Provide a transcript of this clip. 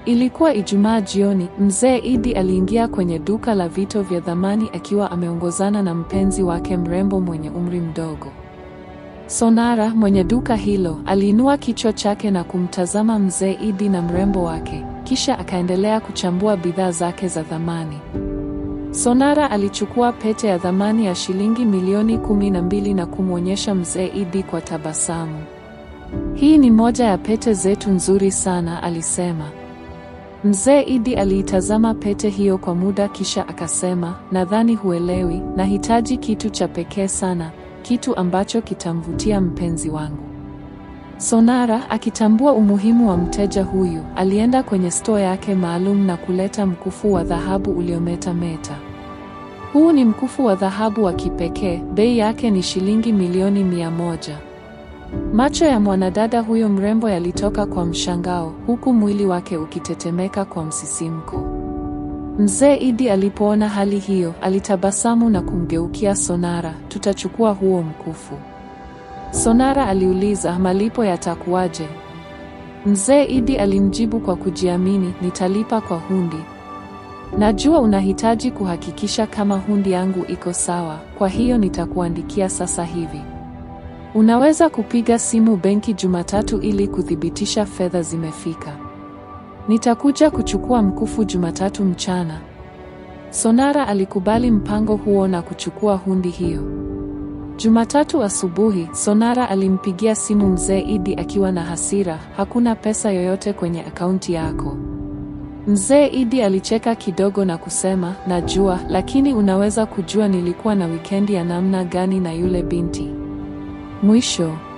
Ilikuwa Ijumaa jioni, mzee Idi aliingia kwenye duka la vito vya thamani akiwa ameongozana na mpenzi wake mrembo mwenye umri mdogo. Sonara, mwenye duka hilo, aliinua kichwa chake na kumtazama mzee Idi na mrembo wake, kisha akaendelea kuchambua bidhaa zake za thamani. Sonara alichukua pete ya thamani ya shilingi milioni kumi na mbili na kumwonyesha mzee Idi kwa tabasamu. Hii ni moja ya pete zetu nzuri sana, alisema. Mzee Idi aliitazama pete hiyo kwa muda kisha akasema, nadhani huelewi, nahitaji kitu cha pekee sana, kitu ambacho kitamvutia mpenzi wangu. Sonara, akitambua umuhimu wa mteja huyu, alienda kwenye store yake maalum na kuleta mkufu wa dhahabu uliometameta. Huu ni mkufu wa dhahabu wa kipekee, bei yake ni shilingi milioni mia moja. Macho ya mwanadada huyo mrembo yalitoka kwa mshangao, huku mwili wake ukitetemeka kwa msisimko. Mzee Idi alipoona hali hiyo, alitabasamu na kumgeukia Sonara, tutachukua huo mkufu. Sonara aliuliza, malipo yatakuwaje? Mzee Idi alimjibu kwa kujiamini, nitalipa kwa hundi. Najua unahitaji kuhakikisha kama hundi yangu iko sawa, kwa hiyo nitakuandikia sasa hivi. Unaweza kupiga simu benki Jumatatu ili kuthibitisha fedha zimefika. Nitakuja kuchukua mkufu Jumatatu mchana. Sonara alikubali mpango huo na kuchukua hundi hiyo. Jumatatu asubuhi, Sonara alimpigia simu mzee Idi akiwa na hasira, hakuna pesa yoyote kwenye akaunti yako. Mzee Idi alicheka kidogo na kusema, najua, lakini unaweza kujua nilikuwa na wikendi ya namna gani na yule binti. Mwisho